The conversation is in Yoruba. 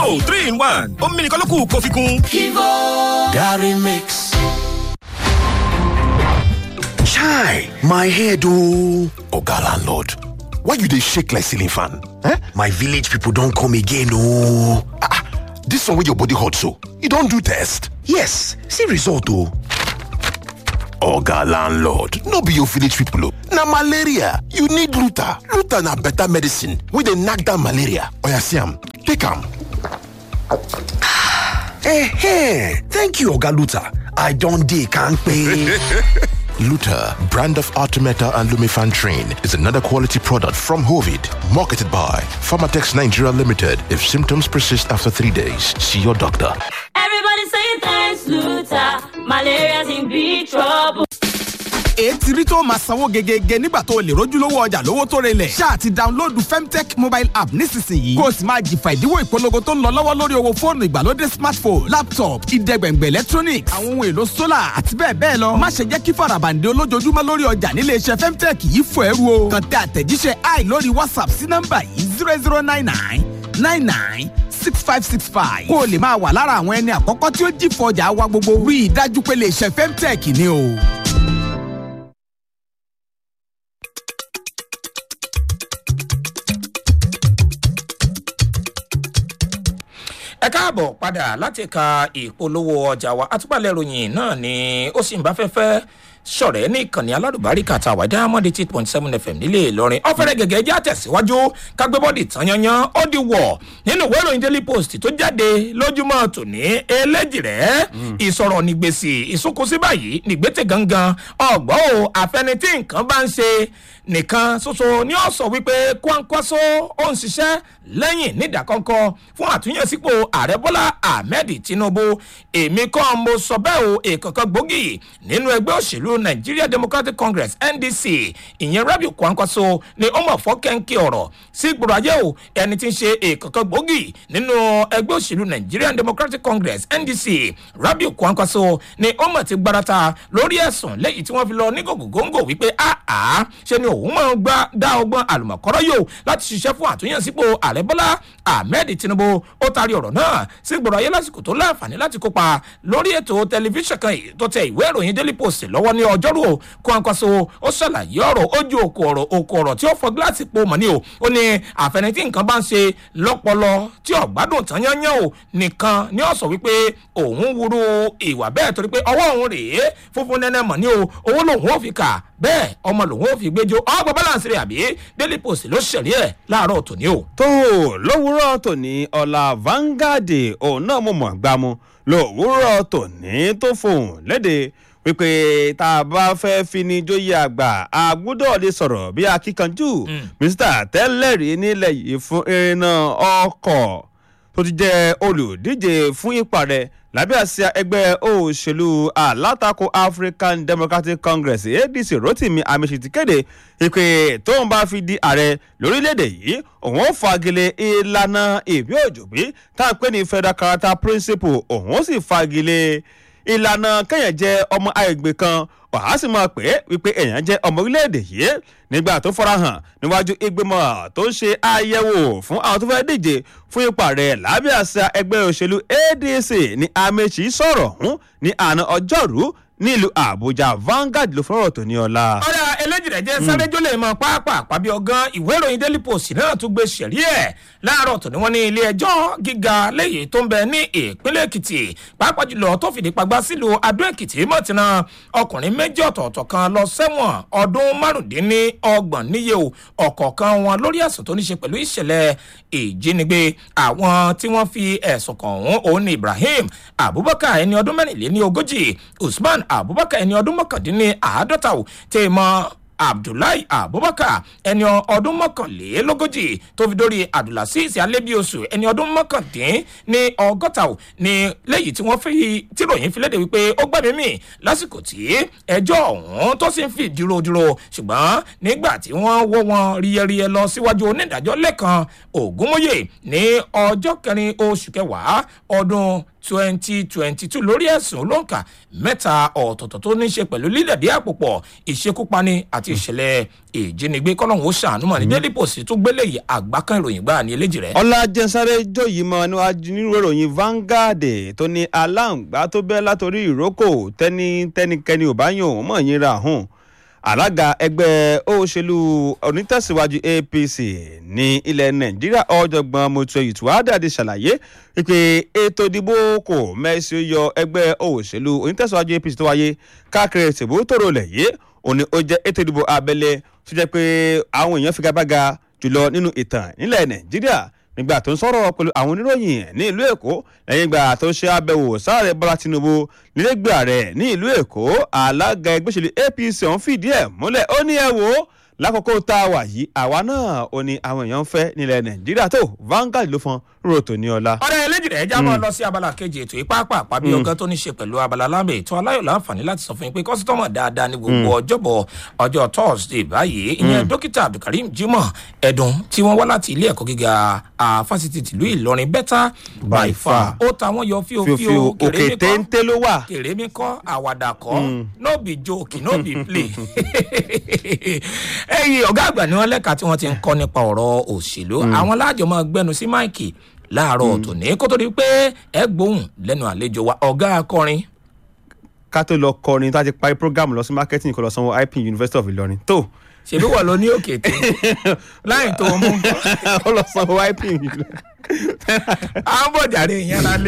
Kivo three in one omi nìkan ló kù kó fi kún. Kivo Gary Mix. Chai, my head oh. Oga landlord, why you dey shake like ceiling fan? Eh? My village people don come again oh. Ah, ah, this one wey your body hot so, you don do test? Yes, see result oh. Oga landlord, no be your village people oh. Na malaria, you need Luta. Luta na better medicine wey dey knack down malaria. Oya see am, take am. Eh, thank you Oga Luta. I don dey kampe. Luta, brand of Artemeta and Lumifan Train, is another quality product from Hovid, marketed by Pharmatex Nigeria Limited. If symptoms persist after three days, see your doctor. Everybody saying thanks, Luther. Malaria's in big trouble. ètí rí tó máa sanwó gegege nígbà tó o lè rójúlówó ọjà lówó tó relẹ̀. ṣáà ti dáńlódù femtech mobile app nísinsìnyí. kó o sì máa jìfà ìdíwọ́ ìpolongo tó ń lọ lọ́wọ́ lórí owó fóònù ìgbàlódé smartphone laptop ìdẹ́gbẹ̀ngbẹ̀ electronics àwọn ohun èlò solar àti bẹ́ẹ̀ bẹ́ẹ̀ lọ. má ṣe jẹ́ kí farabande olójoojúmọ́ lórí ọjà nílé iṣẹ́ femtech yìí fò ẹrú o. kàn tẹ àtẹ̀jíṣẹ́ i lórí whatsapp sí nọ́mbà yìí zero zero nine nine nine nine six five six five. kó o lè máa wà lára àwọn ẹni àkọ́kọ́ tí ó jìfọ̀ ọjà wa gbogbo. rí i dájú pé lè ṣe femtech ni o. ẹ káàbọ̀ padà láti ka ìpolówó ọjà wa àtúpalẹ̀ ìròyìn náà ni ó sì ń bá fẹ́fẹ́ sọ̀rẹ́ ní ìkànnì aládùbáríkà tá a wà diamond eight point seven fm nílé ìlọrin ọ̀fẹ́rẹ́ gẹ́gẹ́ jẹ́ àtẹ̀síwájú kágbébọ́dì tán yanyan ó di wọ̀ nínú ìwé ìròyìn daily post tó jáde lójúmọ́ tòní eléjìrẹ́ ìsọ̀rọ̀ nígbèsì ìsúnkúsí báyìí nígbètè gangan ọ̀gbọ́n o àfẹnití nǹkan bá ń ṣe nìkan ṣoṣo ni ó sọ wípé kwankwaso ó ń ṣiṣẹ́ lẹ́yìn nídàkọ́ńkọ́ fún àtúnyẹ̀sípò ààrẹ bọ́lá ahmed tinubu èmi kọ́ mo sọ bẹ́ẹ̀ o èkánkan gbòógì nínú ẹgbẹ́ òṣèlú nigeria democratic congress ndc ìyẹn rabiu kwankwaso ni ó mọ̀ fọ́kẹ́ńkì ọ̀rọ̀ sí gbòòrò ayé o ẹni tí ń ṣe èkánkan gbòógì nínú ẹgbẹ́ òṣèlú nigeria democratic congress ndc rabiu kwankwaso ni ó mọ̀ ti gbarata lórí ẹ̀sùn lẹ́yìn tí wọ́n fi lọ ní gògógóńgò wípé àá ṣe ni òun máa ń gbá dá ọgbọ́n àlùmọ̀kọ́rọ́ yòó láti ṣiṣẹ́ fún àtúnyẹ̀sípò ààrẹ bọ́lá ahmed tinubu ó taari ọ̀rọ̀ náà sí gbọ̀rọ̀ ayé lásìkò tó láǹfààní láti kópa lórí ètò tẹlifíṣàn kan tó tẹ ìwé ìròyìn daily post lọ́wọ́ ní ọjọ́rú o kwankwaso ó ṣàlàyé ọ̀rọ̀ ó ju òkú ọ̀rọ̀ òkú ọ̀rọ̀ tí ó fọ gíláàsì po mọ̀ ní o ó ní àfẹnití nǹkan bá ń ṣe lọ́pọlọ tí ọ̀gbádùn tán yányán o nìkan ni ó sọ wípé òun wúru ìwà bẹ́ẹ̀ torí pé ọwọ́ òun rèé funfun nẹ́nẹ́ mọ̀ ní o owó lòun ò fi kà bẹ́ẹ̀ ọmọ lòun ò fi gbẹjọ ọgbà balance rẹ̀ àbí daily post ló ṣẹ̀rí ẹ̀ láàárọ̀ tòní o. tó lówùúrọ̀ tòní ọ̀la Vanguard òun náà mo mọ̀ gbámu lówùúrọ̀ tòní tó fohùn léde wípé tá a bá fẹ́ fi ni jóyè àgbà a gbúdọ̀ lè sọ̀rọ̀ bí akíkanjú mínísítà tẹ́lẹ̀rí nílẹ̀ yìí fún irinà ọkọ̀ tó ti jẹ́ olùdíje fún ipa rẹ̀ lábẹ́ àsíá ẹgbẹ́ òṣèlú alátakò African Democratic Congress ADC Rotimi Amesiti kéde ìpè tóun bá fi di ààrẹ lórílẹ̀‐èdè yìí òun ó fagilé ìlànà ìbí òjòbí tá a pè ní federal character principle òun ó sì fagilé ìlànà kéèyàn jẹ́ ọmọ àgbègbè kan wàá sì máa pè é wípé èèyàn jẹ́ ọmọ orílẹ̀-èdè yìí nígbà tó farahàn níwájú ìgbìmọ̀ tó ń ṣe àyẹ̀wò fún àwọn tó fẹ́ díje fún ipa rẹ̀ lábẹ́ àṣà ẹgbẹ́ òṣèlú ADC ní Amechi sọ̀rọ̀ ọ̀hún ní àná ọjọ́rú nílùú Àbújá Vanguard ló fọ́rọ̀ tó ní ọ̀la. ọ̀rẹ́ eléjìrẹ́ jẹ́ sárẹ́jọ́ lè mọ pápá àpábí ọgán ìwé ìròyìn daily post náà tún gbé sẹ̀rí ẹ̀ láàárọ̀ tó ní wọ́n ní ilé ẹjọ́ gíga lẹ́yìn tó ń bẹ ní ìpínlẹ̀ èkìtì pàápàá jùlọ tó fìdí pagbá sílùú adó èkìtì mọ̀tìnà ọkùnrin méjì ọ̀tọ̀ọ̀tọ̀ kan lọ sẹ́wọ̀n ọdún márùndínlọ́gbọ̀n níye o ọ̀kọ̀ọ̀kan wọn lórí ẹ̀sùn tó ní ṣe pẹ̀lú ìṣẹ̀lẹ̀ ìjínigbé àwọn tí wọ́n fi ẹ̀sùn kàn ọ̀hún òun ní ibrahim abubakar ẹni ọdún mẹ́rìnléní ogójì usman abubakar ẹni ọdún mọ́kàndínní àádọ́ta ò tẹ̀ mọ́ abdullahi abubakar ẹni ọdún mọ́kànlélógójì tó fi dórí abdulaziz alebiosu ẹni ọdún mọ́kàndín ní ọgọ́ta ò ní lẹ́yìn tí wọ́n fi tìròyìn fi léde wípé ó gbẹ̀mí mì lásìkò tí ẹjọ́ ọ̀hún tó sì ń fi dúró dúró ṣùgbọ́n nígbà tí wọ́n wọ́ wọn ríyẹríyẹ lọ síwájú onídàájọ́ lẹ́kan ògúnmóye ní ọjọ́ kẹrin oṣù kẹwàá ọdún twenty twenty two lórí ẹ̀sùn olóǹkà mẹ́ta ọ̀tọ̀ọ̀tọ̀ tó ní í ṣe pẹ̀lú lílẹ̀dí àpòpọ̀ ìṣekúpani àti ìṣẹ̀lẹ̀ ìjínigbé kọ́lọ́hún ó ṣàánú mọ̀ ní daily post tó gbélé yìí àgbákan ìròyìn gbáà ní eléjì rẹ̀. ọlájẹsáré jòyí mọ níwájú nínú ìròyìn Vanguard tó ní aláǹgbá tó bẹ́ látòrí ìrókò tẹ́ni tẹ́nikẹ́ni ò bá yàn òun mọ̀ yín ra hùn alága ẹgbẹ́ òṣèlú onítẹ̀síwájú apc ní ilẹ̀ nàìjíríà ọ̀jọ̀gbọ́n mọ̀tò ìtúwádàdì ṣàlàyé wípé ètò ìdìbò kò mẹ́sì yọ ẹgbẹ́ òṣèlú onítẹ̀síwájú apc tó wáyé káàkiri tìbú tòrò lẹ̀ yé òní ó jẹ́ ètò ìdìbò abẹ́lé tó jẹ́ pé àwọn èèyàn figagbága jùlọ nínú ìtàn nílẹ̀ nàìjíríà nígbà tó ń sọ̀rọ̀ pẹ̀lú àwọn oníròyìn ní ìlú èkó lẹ́yìn ìgbà tó ṣe àbẹ̀wò sáàrẹ bọ́lá tinubu nílẹ̀gbẹ̀ rẹ̀ ní ìlú èkó alága ẹgbẹ́ òṣèlú apc ọ̀hún fìdí ẹ̀ múlẹ̀ ó ní ẹ wò ó lákòókò tá a wà yìí àwa náà ò ní àwọn èèyàn ń fẹ́ nílẹ̀ nàìjíríà tó Vanguard ló fọn rò tó ní ọlá. ọ̀rẹ́ eléjì rẹ̀ já máa lọ sí abala kejì ètò ìpápá àpábí ọgán tó ní ṣe pẹ̀lú abala lábẹ́ ètò aláyọ̀ láǹfààní láti sọ fún yín pé kọ́sítọ́mọ̀ dáadáa ní gbogbo ọjọ́bọ̀ ọjọ́ thursday báyìí ìyẹn dókítà abdulkareem jimoh ẹ̀dùn tí wọ́n wá láti ilé ẹ̀kọ́ gíga fásitì tìlú ìlọrin better by far ó ta wọ́n yọ fíofío fíofío òkè téńté ló wà. kèrèmí kọ́ àwàdà kọ́ no be joke no be play ẹ̀yin ọ̀gá àgbà ni wọ́n lẹ́ka tí wọ́n ti ń kọ́ nípa ọ̀rọ̀ òṣèlú àwọn láàjọ máa gbẹnu sí máìkì láàárọ̀ tòní kó tó di pé ẹ gbóhùn lẹ́nu àlejò wa ọ̀gá akọrin ká tó lọ kọrin tá a ti parí program lọ sí marketing kó lọ sanwó ip university of ìlọrin tó ṣèbí wọ̀ ló ní òkè tó láì tó mú ó lọ sanwó ip à ń bọ̀ jàre ìyẹn lálẹ́.